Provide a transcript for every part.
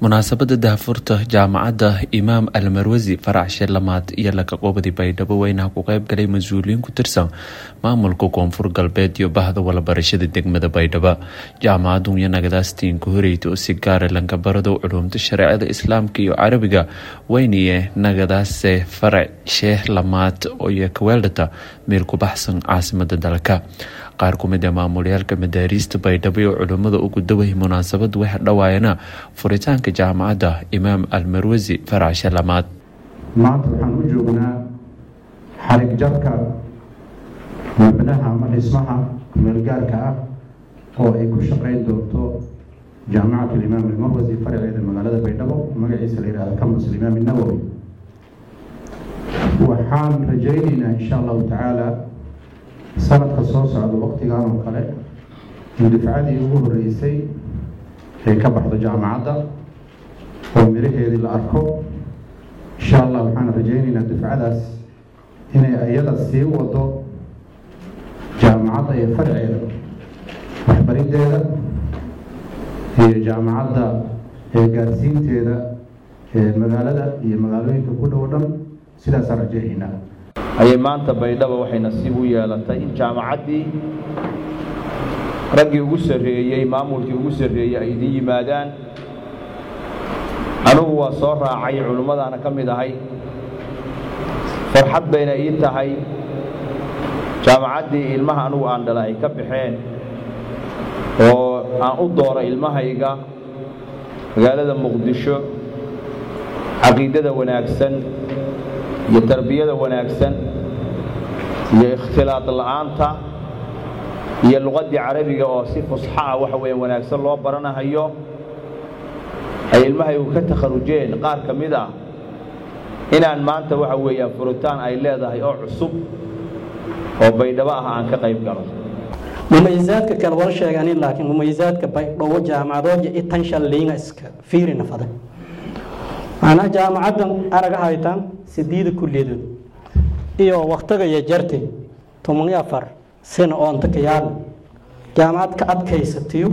munaasabada daahfurta jaamacadda imaam almarwasi farac sheelamaad iyo lakaqoobadi baydhabo weynaha ku qeyb galay mas-uuliyiin ku tirsan maamulka koonfur galbeed iyo bahda walabarashada degmada baydhabo jaamacaddu iyo nagadaastiin ku horeyta oo si gaara langabarado culumta shareecada islaamka iyo carabiga weyniye nagadaase farac sheeh lamaad iyo kaweeldhata meel ku baxsan caasimada dalka qaar ku mid a maamulyaalka madaariista baydhabo iyo culummada ugu daway munaasabad waxa dhawaayana furitaanka jaamacadda imaam almarwasi farac shalamaad maanta waxaan u joognaa xarig jarka mabnaha ama dhismaha meelgaarka ah oo ay ku shaqeyn doonto jaamacat alimaam almarwasi faraceeda magaalada baydhabo magaciisa la yihahdo campus alimaam nawowi waxaan rajaynaynaa insha allahu tacaala sanadka soo socda waqtigan oo kale in difcadii ugu horeysay ay ka baxdo jaamacadda oo miraheedii la arko insha allah waxaan rajaynaynaa difcadaas inay iyada sii wado jaamacadda iyo farceeda waxbariddeeda iyo jaamacadda ee gaarsiinteeda ee magaalada iyo magaalooyinka ku dhow dhan sidaasaan rajaynaynaa ayay maanta baydhaba waxay nasiib u yeelatay in jaamacaddii raggii ugu sarreeyey maamulkii ugu sarreeyey ay idin yimaadaan anugu waa soo raacay culimmadaana ka mid ahay farxad bayna ii tahay jaamacaddii ilmaha anugu aan dhala ay ka baxeen oo aan u dooro ilmahayga magaalada muqdisho caqiidada wanaagsan iyo tarbiyada wanaagsan iyo ikhtilaad la'aanta iyo luqaddii carabiga oo si fusxa ah waxa weeye wanaagsan loo baranahayo ay ilmahaygu ka takharujeen qaar ka mid ah inaan maanta waxa weeyaan furitaan ay leedahay oo cusub oo baydhabo ah aan ka qayb galo mumayizaadka kale wal sheeganin laakiin mumayizaadka baydhabo jaamacadooja itanshan liinga iska fiirina faday macnaha jaamacaddan araga haytaan sideeda kulliyadood iyo waktiga iyo jarte toban iyo afar sano oonta ka yaala jaamacad ka adkaysatiyo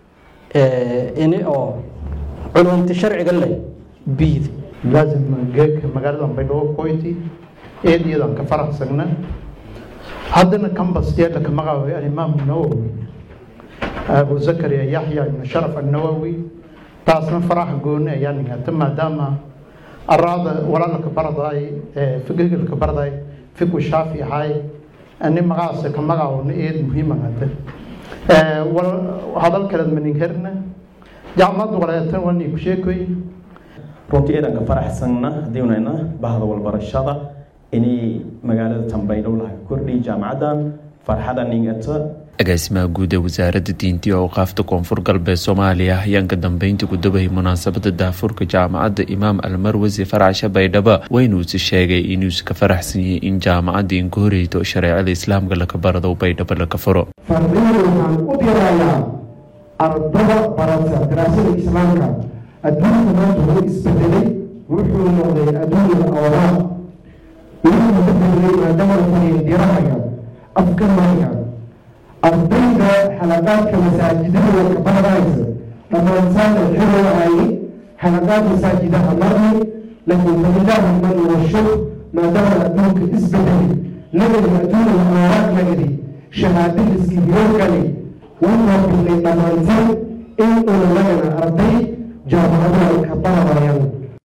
ini oo culumta sharciga leh biida laazim geedka magaalada baydhabo koyti eediyadan ka faraxsagna haddana kambas yeedha ka magacaabay alimaam nawowi abu zakariya yaxya ibnu sharaf annawowi taasna faraxa gooni ayaa nigata maadaama araada walaalka barday figigalka barday fiku shaafi ahay ani magacaasa ka magacaawna eed muhiimagata hadal kaleed maninherna jaamacad walaatan wani ku sheekoy runtii eedanka faraxsanna haddii unayna bahda walbarashada inay magaalada tambaydhow laha kordhiy jaamacaddan farxada ningata agaasimaha guud ee wasaaradda diinta iyo awqaafta koonfur galbeed soomaaliya ayaan ka dambeyntii ku dabayay munaasabada daafurka jaamacadda imaam almarwasi faracsha baydhaba weynuusi sheegay inuusi ka faraxsan yahay in jaamacadda inka horeyto shareecada islaamka laka barado baydhabo laka furo fardiina waxaan u dirayaa ardada barata daraasada islaamka adduunka maanta wuu isbedelay wuxuu noqday adduunya awraaq wuxuu bedelay maadaama taniya dirahaya afkamaya ardayda xalaqaadka masaajidada ka baradaysa dhammaantaana xiro waaye xalaqaad masaajidaha marni laakiin falilaahi man washuk maadaama adduunka isbedelay nagadi adduunya awraaq nagadi shahaadadiskii hiroogani wuxuu bilay dhammaantaan in una nagana arday jaamacadaha ka barada